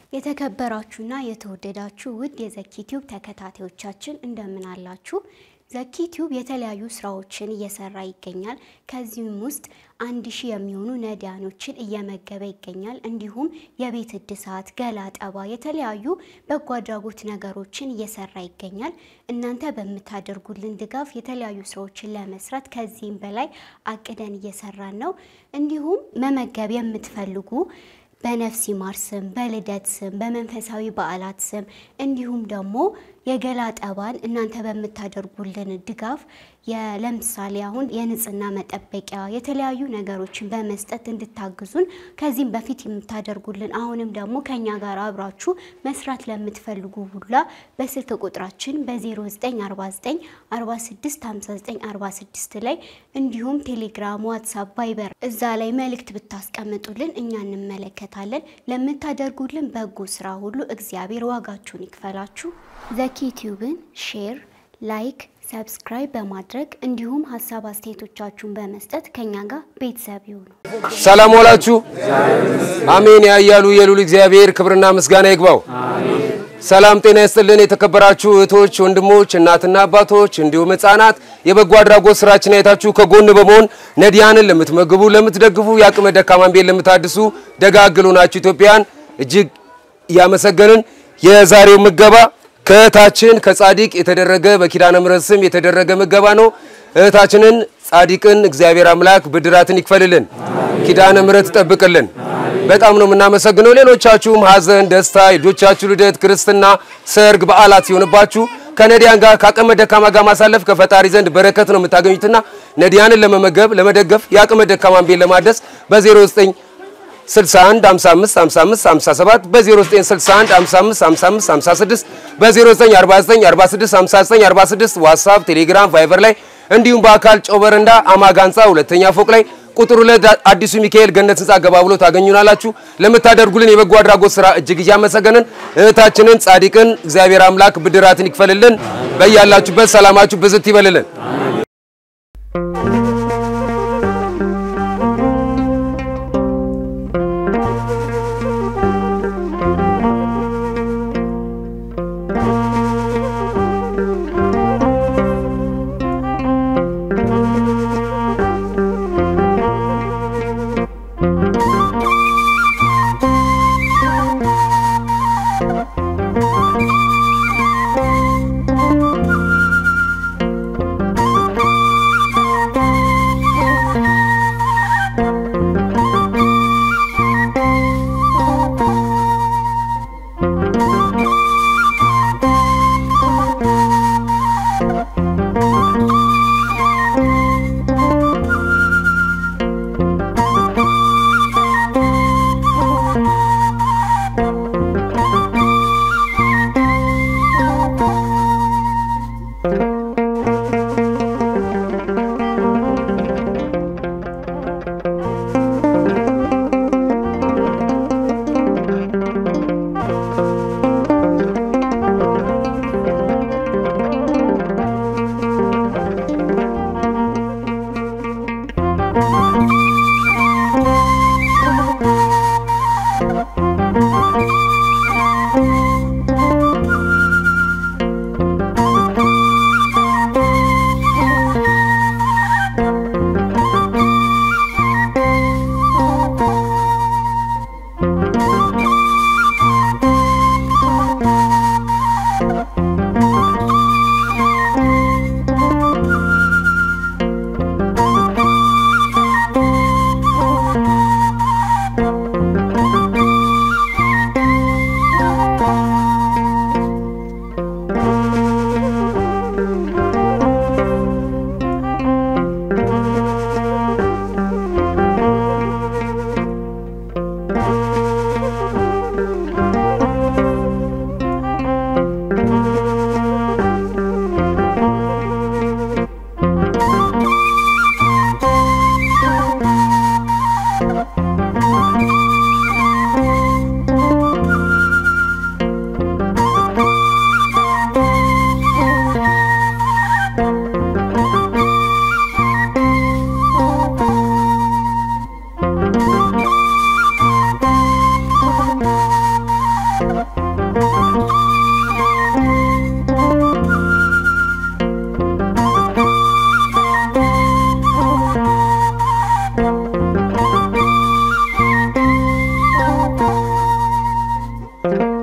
የተከበራችሁና የተወደዳችሁ ውድ የዘኪ ቲዩብ ተከታታዮቻችን እንደምን አላችሁ? ዘኪ ቲዩብ የተለያዩ ስራዎችን እየሰራ ይገኛል። ከዚህም ውስጥ አንድ ሺህ የሚሆኑ ነዳያኖችን እየመገበ ይገኛል። እንዲሁም የቤት እድሳት፣ ገላ ጠባ፣ የተለያዩ በጎ አድራጎት ነገሮችን እየሰራ ይገኛል። እናንተ በምታደርጉልን ድጋፍ የተለያዩ ስራዎችን ለመስራት ከዚህም በላይ አቅደን እየሰራን ነው። እንዲሁም መመገብ የምትፈልጉ በነፍስ ይማር ስም፣ በልደት ስም፣ በመንፈሳዊ በዓላት ስም እንዲሁም ደግሞ የገላ ጠባን እናንተ በምታደርጉልን ድጋፍ ለምሳሌ አሁን የንጽህና መጠበቂያ የተለያዩ ነገሮችን በመስጠት እንድታግዙን ከዚህም በፊት የምታደርጉልን አሁንም ደግሞ ከኛ ጋር አብራችሁ መስራት ለምትፈልጉ ሁላ በስልክ ቁጥራችን በ0949 465946 ላይ እንዲሁም ቴሌግራም፣ ዋትሳፕ፣ ቫይበር እዛ ላይ መልእክት ብታስቀምጡልን እኛ እንመለከታለን። ለምታደርጉልን በጎ ስራ ሁሉ እግዚአብሔር ዋጋችሁን ይክፈላችሁ። ዘኪ ቲዩብን ሼር፣ ላይክ፣ ሰብስክራይብ በማድረግ እንዲሁም ሀሳብ አስተያየቶቻችሁን በመስጠት ከኛ ጋር ቤተሰብ ይሁኑ። ሰላም ዋላችሁ። አሜን ያያሉ የሉል እግዚአብሔር ክብርና ምስጋና ይግባው። ሰላም ጤና ይስጥልን። የተከበራችሁ እህቶች፣ ወንድሞች፣ እናትና አባቶች እንዲሁም ሕፃናት የበጎ አድራጎት ስራችን አይታችሁ ከጎን በመሆን ነዳያንን ለምትመግቡ፣ ለምትደግፉ፣ የአቅመ ደካማን ቤት ለምታድሱ ደጋግሉ ናችሁ ኢትዮጵያን እጅግ እያመሰገንን የዛሬው ምገባ ከእህታችን ከጻዲቅ የተደረገ በኪዳነ ምሕረት ስም የተደረገ ምገባ ነው። እህታችንን ጻዲቅን እግዚአብሔር አምላክ ብድራትን ይክፈልልን፣ ኪዳነ ምሕረት ይጠብቅልን። በጣም ነው የምናመሰግነው። ሌሎቻችሁም ሀዘን፣ ደስታ፣ የልጆቻችሁ ልደት፣ ክርስትና፣ ሰርግ፣ በዓላት ሲሆንባችሁ ከነዲያን ጋር ከአቅመ ደካማ ጋር ማሳለፍ ከፈጣሪ ዘንድ በረከት ነው የምታገኙትና ነዲያንን ለመመገብ ለመደገፍ የአቅመ ደካማን ቤት ለማደስ በ09 61 55 55 57 በ0961 55 55 56 በ0949 46 59 46 ዋትስአፕ፣ ቴሌግራም፣ ቫይበር ላይ እንዲሁም በአካል ጨው በረንዳ አማጋ ህንፃ ሁለተኛ ፎቅ ላይ ቁጥር ሁለት አዲሱ ሚካኤል ገነት ህንፃ ገባ ብሎ ታገኙናላችሁ። ለምታደርጉልን የበጎ አድራጎት ስራ እጅግ እያመሰገንን እህታችንን ጻዲቅን እግዚአብሔር አምላክ ብድራትን ይክፈልልን። በያላችሁበት ሰላማችሁ ብዝት ይበልልን። ነው።